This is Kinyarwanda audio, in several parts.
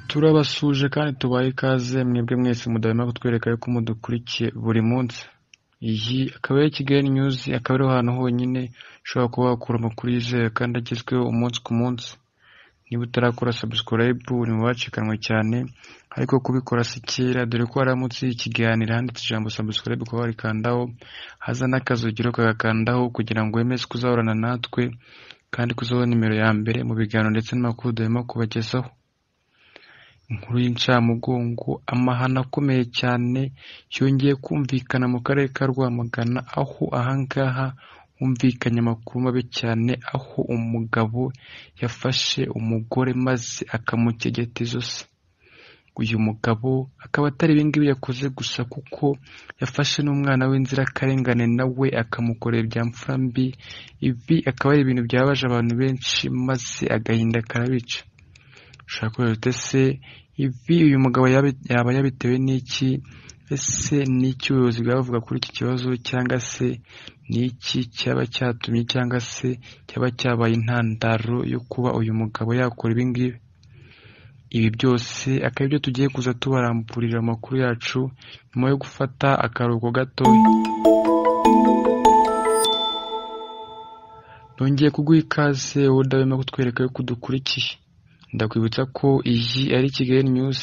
turabasuhuje kandi tubaha ikaze mwebwe mwese mudahwema kutwereka yuko mudukurikiye buri munsi iyi akaba ari kigali news akaba ariho hantu honyine ushobora kuba wakura amakuru yizewe kandi agezweho umunsi ku munsi niba utarakora subscribe uri mu bacikanwe cyane ariko kubikora si kera dore ko haramutse ikiganiro handitse ijambo subscribe ukaba warikandaho haza n'akazogero kagakandaho kugira ngo wemeze kuzahorana natwe kandi kuzabona nimero ya mbere mu biganiro ndetse n'amakuru duhema kubagezaho inkuru y'incamugongo amahano akomeye cyane yongeye kumvikana mu karere ka rwamagana aho ahangaha humvikanye amakuru mabi cyane aho umugabo yafashe umugore maze akamukegeta ijosi uyu mugabo akaba atari ibingibi yakoze gusa kuko yafashe n'umwana w'inzirakarengane nawe akamukorera ibyamfura mbi ibi akaba ari ibintu byabaje abantu benshi maze agahinda karabica ushaka kureba ese ibi uyu mugabo yaba- yaba yabitewe n'iki ese ni iki ubuyobozi bwavuga kuri iki kibazo cyangwa se ni iki cyaba cyatumye cyangwa se cyaba cyabaye intandaro yo kuba uyu mugabo yakora ibi ngibi ibi byose akaba ibyo tugiye kuza tubaramburira mu makuru yacu nyuma yo gufata akaruhuko gatoya nongeye kuguha ikaze wowe udahwema kutwereka yuko udukurikiye ndakwibutsa ko iyi ari kigali news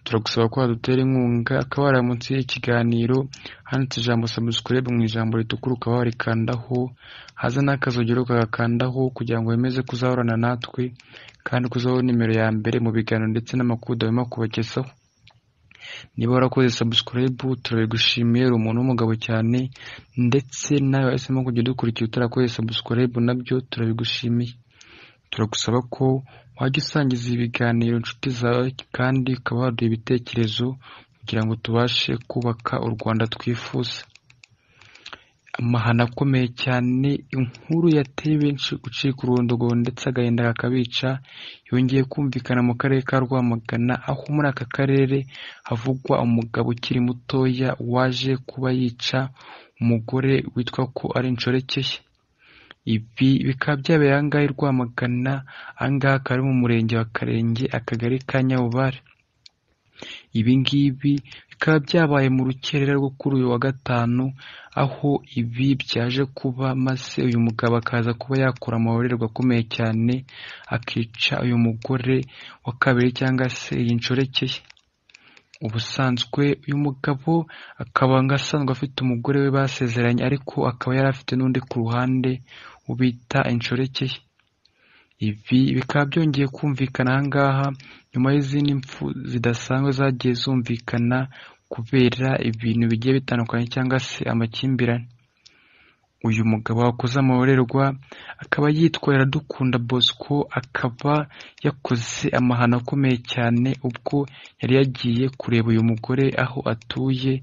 turagusaba ko wadutera inkunga akaba wari munsi y'ikiganiro handitse ijambo subscribe mu ijambo ritukura ukaba warikandaho haza n'akazogero kagakandaho kugira ngo wemeze kuzahorana natwe kandi kuzaho nimero ya mbere mu biganiro ndetse n'amakuru udahwema kubagezaho niba warakoze subscribe turabigushimiye uri umuntu w'umugabo cyane ndetse nawe wahisemo kujya udukurikiye utarakoze subscribe nabyo turabigushimiye turagusaba ko wajya usangiza ibiganiro inshuti zawe kandi ukaba waduha ibitekerezo kugira ngo tubashe kubaka u rwanda twifuza amahano akomeye cyane inkuru yateye benshi gucika urundogobo ndetse agahinda kakabica yongeye kumvikana mu karere ka rwamagana aho muri aka karere havugwa umugabo ukiri mutoya waje kuba yica umugore witwa ko ari incorekeye ibi bikaba byabereye ahangaha i Rwamagana ahangaha akaba ari mu murenge wa Karenge akagari ka Nyabubare ibi ngibi bikaba byabaye mu rukerera rwo kuri uyu wa gatanu aho ibi byaje kuba maze uyu mugabo akaza kuba yakora amahorerwa akomeye cyane akica uyu mugore wa kabiri cyangwa se iyi ncorekeye ubusanzwe uyu mugabo akaba ngo asanzwe afite umugore we basezeranye ariko akaba yari afite n'undi ku ruhande ubita incorekeye ibi bikaba byongeye kumvikana ahangaha nyuma y'izindi mpfu zidasanzwe zagiye zumvikana kubera ibintu bigiye bitandukanye cyangwa se amakimbirane uyu mugabo wakoze amahorerwa akaba yitwa Iradukunda Bosco akaba yakoze amahano akomeye cyane ubwo yari yagiye kureba uyu mugore aho atuye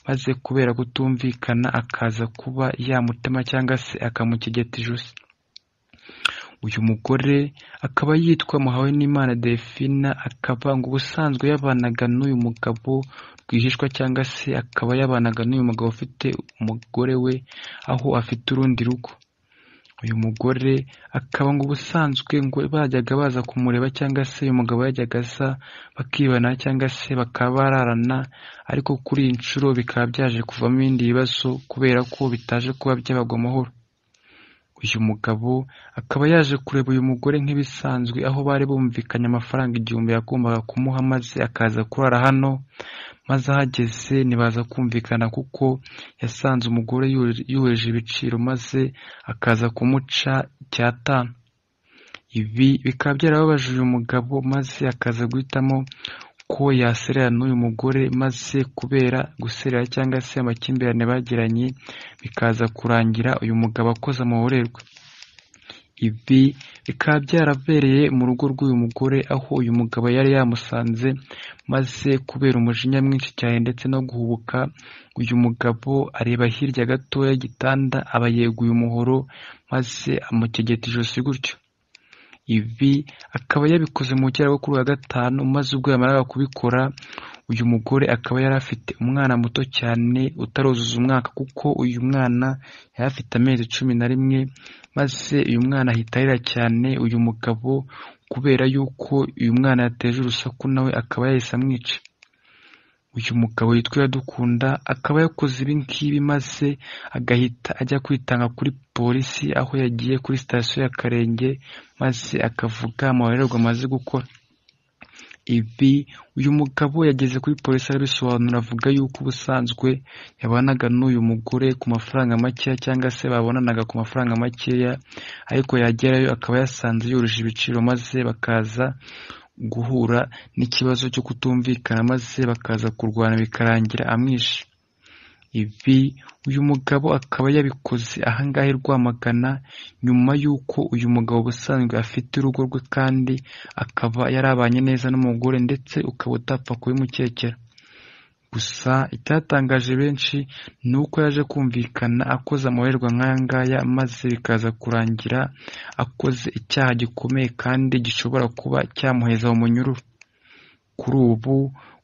maze kubera kutumvikana akaza kuba yamutema cyangwa se akamukegeta ijosi uyu mugore akaba yitwa Muhawenimana Delphine akaba ngo ubusanzwe yabanaga n'uyu mugabo rwihishwa cyangwa se akaba yabanaga n'uyu mugabo ufite umugore we aho afite urundi rugo uyu mugore akaba ngo ubusanzwe ngo bajyaga baza kumureba cyangwa se uyu mugabo yajyaga aza bakibana cyangwa se bakaba bararana ariko kuri iyi nshuro bikaba byaje kuvamo ibindi bibazo kubera ko bitaje kuba byabagwa amahoro uyu mugabo akaba yaje kureba uyu mugore nk'ibisanzwe aho bari bumvikanye amafaranga igihumbi yagombaga kumuha maze akaza kurara hano maze ahageze ntibaza kumvikana kuko yasanze umugore yuri- yurije ibiciro maze akaza kumuca icyatanu ibi bikaba byarababaje uyu mugabo maze akaza guhitamo ko yaserera n'uyu mugore maze kubera guserera cyangwa se amakimbirane bagiranye bikaza kurangira uyu mugabo akoze amahorerwa ibi bikaba byarabereye mu rugo rw'uyu mugore aho uyu mugabo yari yamusanze maze kubera umujinya mwinshi cyane ndetse no guhubuka uyu mugabo areba hirya gatoya y'igitanda aba yeguye umuhoro maze amukegeta ijosi gutyo ibi akaba yabikoze mu kera rwo kuri uyu wa gatanu maze ubwo yamaraga kubikora uyu mugore akaba yari afite umwana muto cyane utaruzuza umwaka kuko uyu mwana yari afite amezi cumi na rimwe maze uyu mwana ahita arira cyane uyu mugabo kubera yuko uyu mwana yateje urusaku nawe akaba yahise amwica uyu mugabo witwa Iradukunda akaba yakoze ibi ngibi maze agahita ajya kwitanga kuri polisi aho yagiye kuri sitasiyo ya Karenge maze akavuga amahererwa amaze gukora ibi uyu mugabo yageze kuri polisi arabisobanura avuga yuko ubusanzwe yabanaga n'uyu mugore ku mafaranga makeya cyangwa se babonanaga ku mafaranga makeya ariko yagerayo akaba yasanze yoroshye ibiciro maze bakaza guhura n'ikibazo cyo kutumvikana maze bakaza kurwana bikarangira amwishe ibi uyu mugabo akaba yabikoze ahangahe rwamagana nyuma y'uko uyu mugabo ubusanzwe afite urugo rwe kandi akaba yarabanye neza n'umugore ndetse ukaba utapfa kubimukekera gusa icyatangaje benshi ni uko yaje kumvikana akoze amahererwa nk'aya ngaya maze bikaza kurangira akoze icyaha gikomeye kandi gishobora kuba cyamuheza mu munyururu kuri ubu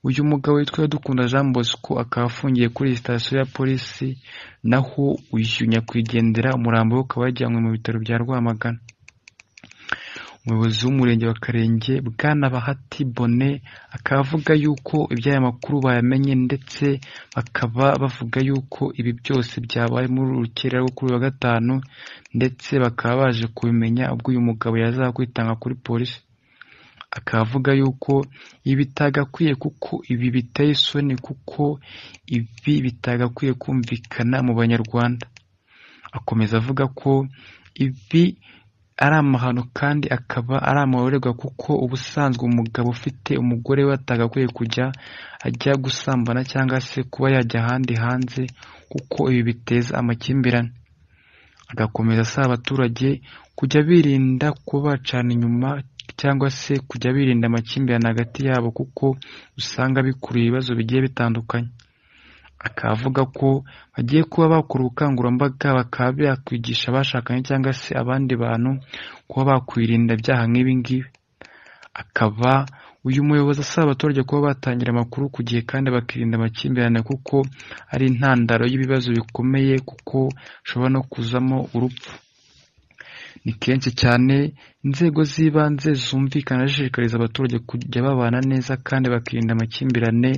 uyu mugabo witwa dukunda jean bosco akaba afungiye kuri iyi sitasiyo ya polisi naho uyu nyakwigendera umurambo we ukaba yajyanywe mu bitaro bya rwamagana umuyobozi w'umurenge wa karenge bwana bahati bone akaba avuga yuko iby'aya makuru bayamenye ndetse bakaba bavuga yuko ibi byose byabaye muri uru rukerera rwo kuri uyu wa gatanu ndetse bakaba baje kubimenya ubwo uyu mugabo yazaga kwitanga kuri polisi akavuga yuko ibi bitagakwiye kuko ibi biteye isoni kuko ibi bitagakwiye kumvikana mu banyarwanda akomeza avuga ko ibi ari amahano kandi akaba ari amahorerwa kuko ubusanzwe umugabo ufite umugore we atagakwiye kujya ajya gusambana cyangwa se kuba yajya ahandi hanze kuko ibi biteza amakimbirane agakomeza asaba abaturage kujya birinda kuba bacana inyuma cyangwa se kujya birinda amakimbirane hagati yabo kuko usanga bikurura ibibazo bigiye bitandukanye akavuga ko bagiye kuba bakora ubukangurambaga bakaba bakwigisha abashakanye cyangwa se abandi bantu kuba bakwirinda ibyaha nk'ibi ngibi akaba uyu muyobozi asaba abaturage kuba batangira amakuru ku gihe kandi bakirinda amakimbirane kuko ari intandaro y'ibibazo bikomeye kuko hashobora no kuzamo urupfu ni kenshi cyane inzego z'ibanze zumvikana zishishikariza abaturage kujya babana neza kandi bakirinda amakimbirane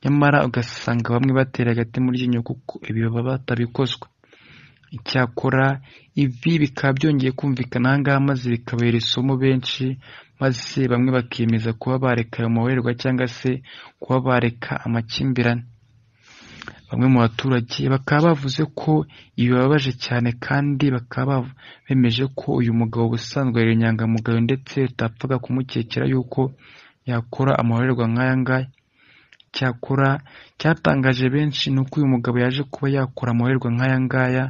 nyamara ugasanga bamwe batera agati mu ryinyo kuko ibi baba batabikozwe icyakora ibi bikaba byongeye kumvikana ahangaha maze bikabera isomo benshi maze bamwe bakiyemeza kuba bareka ayo mahererwa cyangwa se kuba bareka amakimbirane bamwe mu baturage bakaba bavuze ko ibi bibabaje cyane kandi bakaba bemeje ko uyu mugabo ubusanzwe ari inyangamugayo ndetse utapfaga kumukekera yuko yakora amahorerwa nk'aya ngaya cyakora cyatangaje benshi ni uko uyu mugabo yaje kuba yakora amahorerwa nk'aya ngaya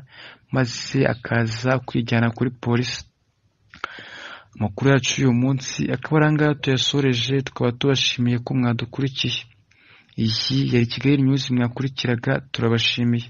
maze akaza kwijyana kuri polisi amakuru yacu y'uyu munsi akaba ari ngaya tuyasoreje tukaba tubashimiye ko mwadukurikiye iyi yari kigali nyuzi mwakurikiraga turabashimiye